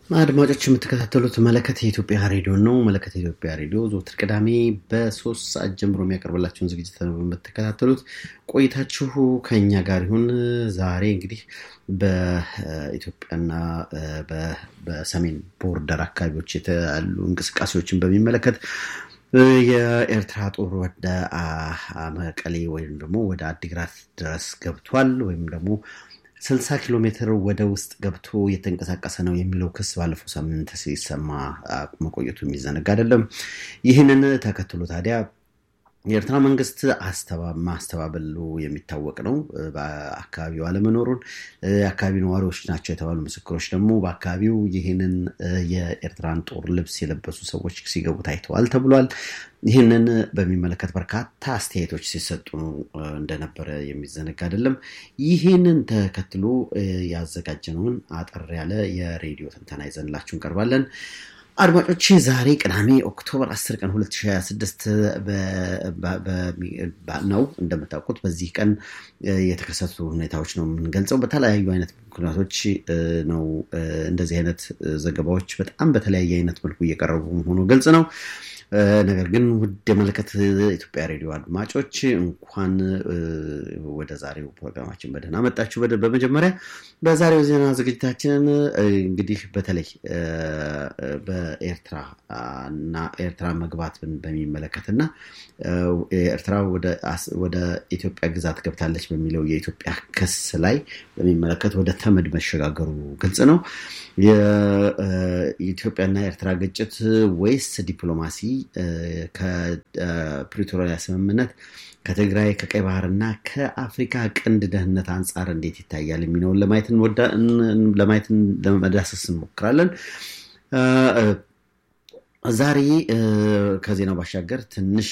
አድማጮች የምትከታተሉት መለከት የኢትዮጵያ ሬዲዮ ነው። መለከት የኢትዮጵያ ሬዲዮ ዘወትር ቅዳሜ በሶስት ሰዓት ጀምሮ የሚያቀርብላቸውን ዝግጅት ነው የምትከታተሉት። ቆይታችሁ ከኛ ጋር ይሁን። ዛሬ እንግዲህ በኢትዮጵያና በሰሜን ቦርደር አካባቢዎች ያሉ እንቅስቃሴዎችን በሚመለከት የኤርትራ ጦር ወደ መቀሌ ወይም ደግሞ ወደ አዲግራት ድረስ ገብቷል ወይም ደግሞ ስልሳ ኪሎ ሜትር ወደ ውስጥ ገብቶ እየተንቀሳቀሰ ነው የሚለው ክስ ባለፈው ሳምንት ሲሰማ መቆየቱ የሚዘነጋ አይደለም። ይህንን ተከትሎ ታዲያ የኤርትራ መንግስት ማስተባበሉ የሚታወቅ ነው። በአካባቢው አለመኖሩን የአካባቢ ነዋሪዎች ናቸው የተባሉ ምስክሮች ደግሞ በአካባቢው ይህንን የኤርትራን ጦር ልብስ የለበሱ ሰዎች ሲገቡ ታይተዋል ተብሏል። ይህንን በሚመለከት በርካታ አስተያየቶች ሲሰጡ እንደነበረ የሚዘነጋ አይደለም። ይህንን ተከትሎ ያዘጋጀነውን አጠር ያለ የሬዲዮ ትንተና ይዘንላችሁ እንቀርባለን። አድማጮች ዛሬ ቅዳሜ ኦክቶበር 10 ቀን 2026 ነው። እንደምታውቁት በዚህ ቀን የተከሰቱ ሁኔታዎች ነው የምንገልጸው። በተለያዩ አይነት ምክንያቶች ነው እንደዚህ አይነት ዘገባዎች በጣም በተለያየ አይነት መልኩ እየቀረቡ መሆኑ ግልጽ ነው። ነገር ግን ውድ የመለከት ኢትዮጵያ ሬዲዮ አድማጮች እንኳን ወደ ዛሬው ፕሮግራማችን በደህና መጣችሁ። በመጀመሪያ በዛሬው ዜና ዝግጅታችንን እንግዲህ በተለይ በኤርትራ እና ኤርትራ መግባትን በሚመለከት እና ኤርትራ ወደ ኢትዮጵያ ግዛት ገብታለች በሚለው የኢትዮጵያ ክስ ላይ በሚመለከት ወደ ተመድ መሸጋገሩ ግልጽ ነው። የኢትዮጵያና የኤርትራ ግጭት ወይስ ዲፕሎማሲ ከፕሪቶሪያ ስምምነት ከትግራይ ከቀይ ባህርና ከአፍሪካ ቀንድ ደህንነት አንጻር እንዴት ይታያል የሚለውን ለማየት ለመዳሰስ እንሞክራለን። ዛሬ ከዜናው ባሻገር ትንሽ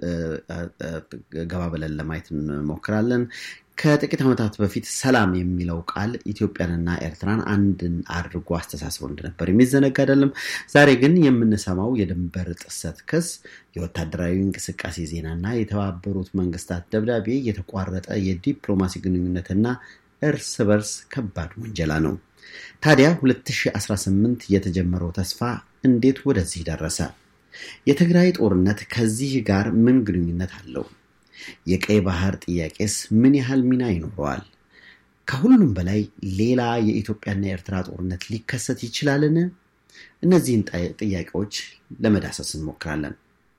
ገባ ብለን ለማየት እንሞክራለን። ከጥቂት ዓመታት በፊት ሰላም የሚለው ቃል ኢትዮጵያንና ኤርትራን አንድን አድርጎ አስተሳስሮ እንደነበር የሚዘነጋ አይደለም። ዛሬ ግን የምንሰማው የድንበር ጥሰት ክስ፣ የወታደራዊ እንቅስቃሴ ዜናና የተባበሩት መንግስታት ደብዳቤ የተቋረጠ የዲፕሎማሲ ግንኙነትና እርስ በርስ ከባድ ወንጀላ ነው። ታዲያ 2018 የተጀመረው ተስፋ እንዴት ወደዚህ ደረሰ? የትግራይ ጦርነት ከዚህ ጋር ምን ግንኙነት አለው? የቀይ ባህር ጥያቄስ ምን ያህል ሚና ይኖረዋል? ከሁሉም በላይ ሌላ የኢትዮጵያና የኤርትራ ጦርነት ሊከሰት ይችላልን? እነዚህን ጥያቄዎች ለመዳሰስ እንሞክራለን።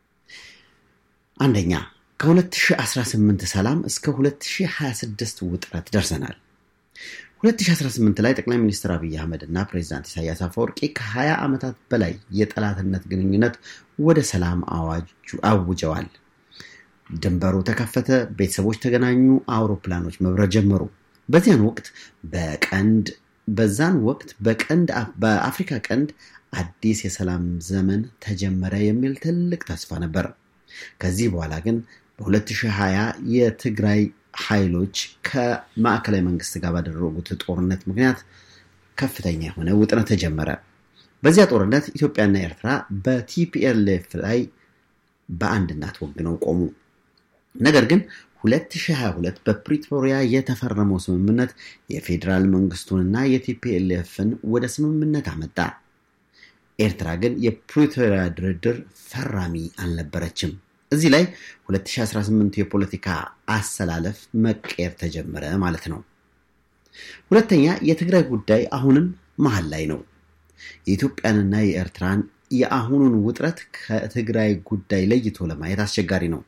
አንደኛ ከ2018 ሰላም እስከ 2026 ውጥረት ደርሰናል። 2018 ላይ ጠቅላይ ሚኒስትር አብይ አህመድ እና ፕሬዚዳንት ኢሳያስ አፈወርቂ ከ20 ዓመታት በላይ የጠላትነት ግንኙነት ወደ ሰላም አውጀዋል። ድንበሩ ተከፈተ፣ ቤተሰቦች ተገናኙ፣ አውሮፕላኖች መብረር ጀመሩ። በዚያን ወቅት በቀንድ በዛን ወቅት በቀንድ በአፍሪካ ቀንድ አዲስ የሰላም ዘመን ተጀመረ የሚል ትልቅ ተስፋ ነበር። ከዚህ በኋላ ግን በ2020 የትግራይ ኃይሎች ከማዕከላዊ መንግስት ጋር ባደረጉት ጦርነት ምክንያት ከፍተኛ የሆነ ውጥረት ተጀመረ። በዚያ ጦርነት ኢትዮጵያና ኤርትራ በቲፒኤልኤፍ ላይ በአንድ እናት ወግነው ቆሙ። ነገር ግን 2022 በፕሪቶሪያ የተፈረመው ስምምነት የፌዴራል መንግስቱንና የቲፒኤልኤፍን ወደ ስምምነት አመጣ። ኤርትራ ግን የፕሪቶሪያ ድርድር ፈራሚ አልነበረችም። እዚህ ላይ 2018 የፖለቲካ አሰላለፍ መቀየር ተጀመረ ማለት ነው። ሁለተኛ የትግራይ ጉዳይ አሁንም መሀል ላይ ነው። የኢትዮጵያንና የኤርትራን የአሁኑን ውጥረት ከትግራይ ጉዳይ ለይቶ ለማየት አስቸጋሪ ነው።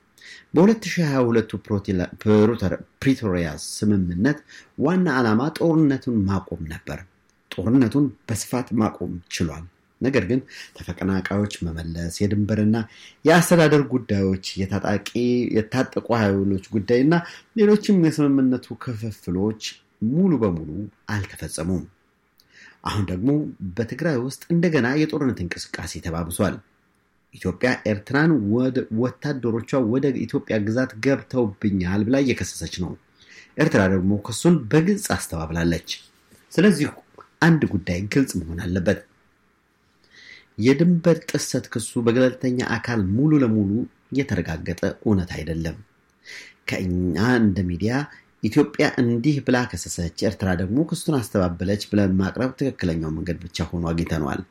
በ2022 ፕሪቶሪያ ስምምነት ዋና ዓላማ ጦርነቱን ማቆም ነበር። ጦርነቱን በስፋት ማቆም ችሏል። ነገር ግን ተፈናቃዮች መመለስ፣ የድንበርና የአስተዳደር ጉዳዮች፣ የታጠቁ ኃይሎች ጉዳይና ሌሎችም የስምምነቱ ክፍፍሎች ሙሉ በሙሉ አልተፈጸሙም። አሁን ደግሞ በትግራይ ውስጥ እንደገና የጦርነት እንቅስቃሴ ተባብሷል። ኢትዮጵያ ኤርትራን ወታደሮቿ ወደ ኢትዮጵያ ግዛት ገብተውብኛል ብላ እየከሰሰች ነው። ኤርትራ ደግሞ ክሱን በግልጽ አስተባብላለች። ስለዚህ አንድ ጉዳይ ግልጽ መሆን አለበት። የድንበር ጥሰት ክሱ በገለልተኛ አካል ሙሉ ለሙሉ የተረጋገጠ እውነት አይደለም። ከእኛ እንደ ሚዲያ ኢትዮጵያ እንዲህ ብላ ከሰሰች፣ ኤርትራ ደግሞ ክሱን አስተባበለች ብለን ማቅረብ ትክክለኛው መንገድ ብቻ ሆኖ አግኝተነዋል።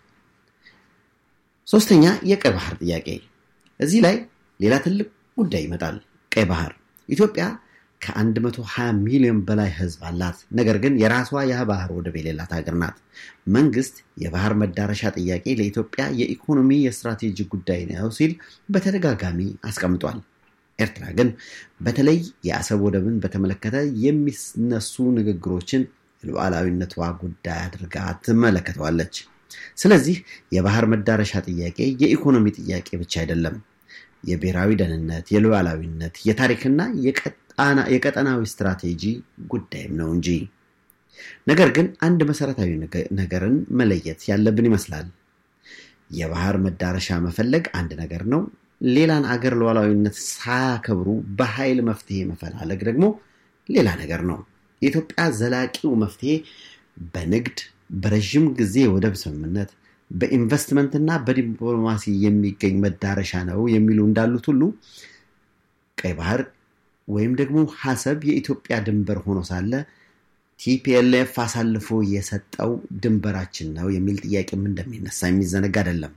ሶስተኛ የቀይ ባህር ጥያቄ። እዚህ ላይ ሌላ ትልቅ ጉዳይ ይመጣል። ቀይ ባህር ኢትዮጵያ ከ120 ሚሊዮን በላይ ህዝብ አላት። ነገር ግን የራሷ የባህር ወደብ የሌላት ሀገር ናት። መንግስት የባህር መዳረሻ ጥያቄ ለኢትዮጵያ የኢኮኖሚ የስትራቴጂ ጉዳይ ነው ሲል በተደጋጋሚ አስቀምጧል። ኤርትራ ግን በተለይ የአሰብ ወደብን በተመለከተ የሚነሱ ንግግሮችን የሉዓላዊነቷ ጉዳይ አድርጋ ትመለከተዋለች። ስለዚህ የባህር መዳረሻ ጥያቄ የኢኮኖሚ ጥያቄ ብቻ አይደለም። የብሔራዊ ደህንነት፣ የሉዓላዊነት፣ የታሪክና የቀጠናዊ ስትራቴጂ ጉዳይም ነው እንጂ። ነገር ግን አንድ መሰረታዊ ነገርን መለየት ያለብን ይመስላል። የባህር መዳረሻ መፈለግ አንድ ነገር ነው። ሌላን አገር ሉዓላዊነት ሳያከብሩ በኃይል መፍትሄ መፈላለግ ደግሞ ሌላ ነገር ነው። የኢትዮጵያ ዘላቂው መፍትሄ በንግድ በረዥም ጊዜ የወደብ ስምምነት በኢንቨስትመንትና በዲፕሎማሲ የሚገኝ መዳረሻ ነው የሚሉ እንዳሉት ሁሉ ቀይ ባህር ወይም ደግሞ ሀሰብ የኢትዮጵያ ድንበር ሆኖ ሳለ ቲፒኤልኤፍ አሳልፎ የሰጠው ድንበራችን ነው የሚል ጥያቄም እንደሚነሳ የሚዘነጋ አይደለም።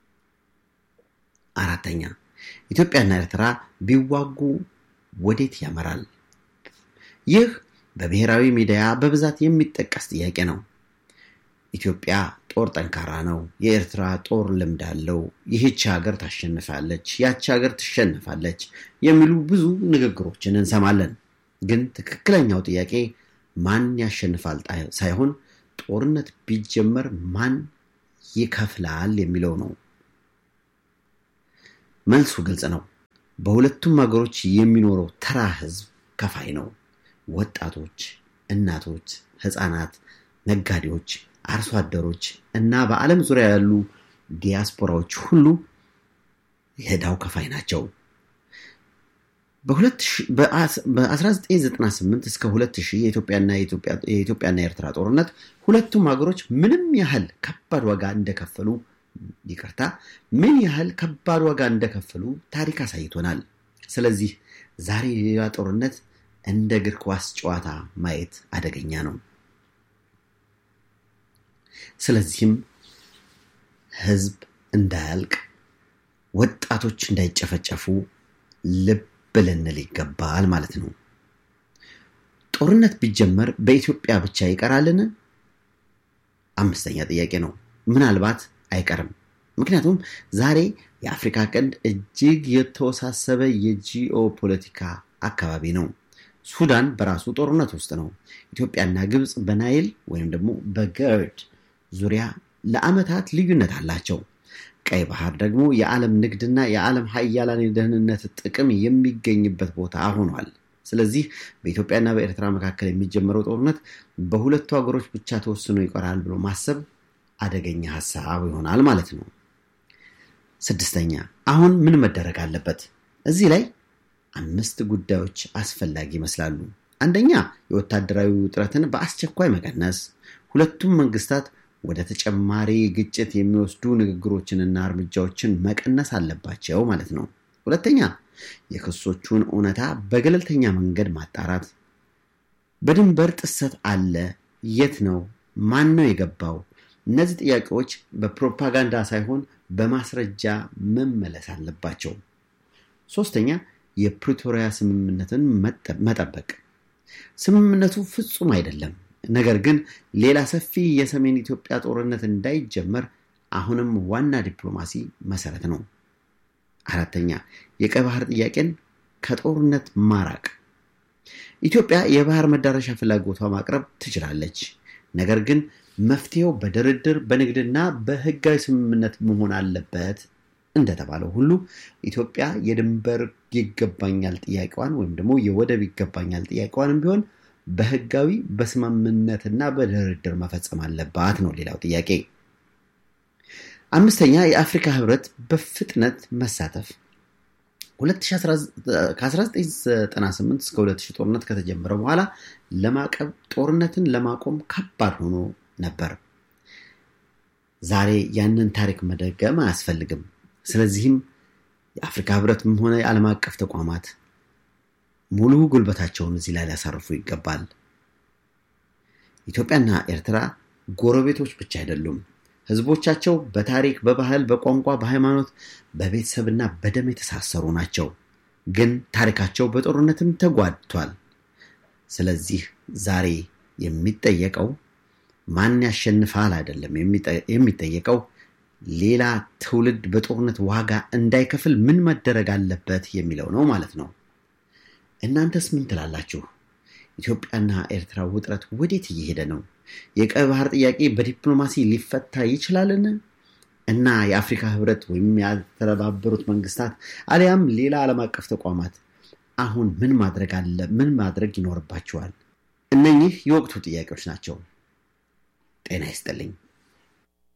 አራተኛ ኢትዮጵያና ኤርትራ ቢዋጉ ወዴት ያመራል? ይህ በብሔራዊ ሚዲያ በብዛት የሚጠቀስ ጥያቄ ነው። ኢትዮጵያ ጦር ጠንካራ ነው፣ የኤርትራ ጦር ልምድ አለው፣ ይህች ሀገር ታሸንፋለች፣ ያች ሀገር ትሸንፋለች የሚሉ ብዙ ንግግሮችን እንሰማለን። ግን ትክክለኛው ጥያቄ ማን ያሸንፋል ሳይሆን ጦርነት ቢጀመር ማን ይከፍላል የሚለው ነው። መልሱ ግልጽ ነው። በሁለቱም ሀገሮች የሚኖረው ተራ ህዝብ ከፋይ ነው። ወጣቶች፣ እናቶች፣ ህፃናት፣ ነጋዴዎች፣ አርሶ አደሮች እና በዓለም ዙሪያ ያሉ ዲያስፖራዎች ሁሉ የዕዳው ከፋይ ናቸው። በ1998 እስከ 2000 የኢትዮጵያና የኤርትራ ጦርነት ሁለቱም ሀገሮች ምንም ያህል ከባድ ዋጋ እንደከፈሉ ይቅርታ ምን ያህል ከባድ ዋጋ እንደከፈሉ ታሪክ አሳይቶናል። ስለዚህ ዛሬ ሌላ ጦርነት እንደ እግር ኳስ ጨዋታ ማየት አደገኛ ነው። ስለዚህም ህዝብ እንዳያልቅ፣ ወጣቶች እንዳይጨፈጨፉ ልብ ልንል ይገባል ማለት ነው። ጦርነት ቢጀመር በኢትዮጵያ ብቻ ይቀራልን? አምስተኛ ጥያቄ ነው። ምናልባት አይቀርም። ምክንያቱም ዛሬ የአፍሪካ ቀንድ እጅግ የተወሳሰበ የጂኦ ፖለቲካ አካባቢ ነው። ሱዳን በራሱ ጦርነት ውስጥ ነው። ኢትዮጵያና ግብፅ በናይል ወይም ደግሞ በገርድ ዙሪያ ለዓመታት ልዩነት አላቸው። ቀይ ባህር ደግሞ የዓለም ንግድና የዓለም ሀያላን የደህንነት ጥቅም የሚገኝበት ቦታ ሆኗል። ስለዚህ በኢትዮጵያና በኤርትራ መካከል የሚጀመረው ጦርነት በሁለቱ ሀገሮች ብቻ ተወስኖ ይቀራል ብሎ ማሰብ አደገኛ ሀሳብ ይሆናል ማለት ነው። ስድስተኛ አሁን ምን መደረግ አለበት? እዚህ ላይ አምስት ጉዳዮች አስፈላጊ ይመስላሉ። አንደኛ የወታደራዊ ውጥረትን በአስቸኳይ መቀነስ፣ ሁለቱም መንግስታት ወደ ተጨማሪ ግጭት የሚወስዱ ንግግሮችንና እርምጃዎችን መቀነስ አለባቸው ማለት ነው። ሁለተኛ የክሶቹን እውነታ በገለልተኛ መንገድ ማጣራት። በድንበር ጥሰት አለ? የት ነው? ማን ነው የገባው? እነዚህ ጥያቄዎች በፕሮፓጋንዳ ሳይሆን በማስረጃ መመለስ አለባቸው። ሶስተኛ የፕሪቶሪያ ስምምነትን መጠበቅ። ስምምነቱ ፍጹም አይደለም፣ ነገር ግን ሌላ ሰፊ የሰሜን ኢትዮጵያ ጦርነት እንዳይጀመር አሁንም ዋና ዲፕሎማሲ መሰረት ነው። አራተኛ የቀይ ባህር ጥያቄን ከጦርነት ማራቅ። ኢትዮጵያ የባህር መዳረሻ ፍላጎቷ ማቅረብ ትችላለች፣ ነገር ግን መፍትሄው በድርድር በንግድና በህጋዊ ስምምነት መሆን አለበት። እንደተባለው ሁሉ ኢትዮጵያ የድንበር ይገባኛል ጥያቄዋን ወይም ደግሞ የወደብ ይገባኛል ጥያቄዋንም ቢሆን በህጋዊ በስምምነትና በድርድር መፈጸም አለባት ነው ሌላው ጥያቄ። አምስተኛ የአፍሪካ ህብረት በፍጥነት መሳተፍ። ከ1998 እስከ 2000 ጦርነት ከተጀመረ በኋላ ለማቀብ ጦርነትን ለማቆም ከባድ ሆኖ ነበር። ዛሬ ያንን ታሪክ መደገም አያስፈልግም። ስለዚህም የአፍሪካ ህብረትም ሆነ የዓለም አቀፍ ተቋማት ሙሉ ጉልበታቸውን እዚህ ላይ ሊያሳርፉ ይገባል። ኢትዮጵያና ኤርትራ ጎረቤቶች ብቻ አይደሉም። ህዝቦቻቸው በታሪክ፣ በባህል፣ በቋንቋ፣ በሃይማኖት፣ በቤተሰብና በደም የተሳሰሩ ናቸው። ግን ታሪካቸው በጦርነትም ተጓድቷል። ስለዚህ ዛሬ የሚጠየቀው ማን ያሸንፋል አይደለም። የሚጠየቀው ሌላ ትውልድ በጦርነት ዋጋ እንዳይከፍል ምን መደረግ አለበት የሚለው ነው ማለት ነው። እናንተስ ምን ትላላችሁ? ኢትዮጵያና ኤርትራ ውጥረት ወዴት እየሄደ ነው? የቀይ ባህር ጥያቄ በዲፕሎማሲ ሊፈታ ይችላልን? እና የአፍሪካ ህብረት ወይም የተባበሩት መንግስታት አሊያም ሌላ ዓለም አቀፍ ተቋማት አሁን ምን ማድረግ አለ ምን ማድረግ ይኖርባቸዋል? እነኚህ የወቅቱ ጥያቄዎች ናቸው። ጤና ይስጥልኝ።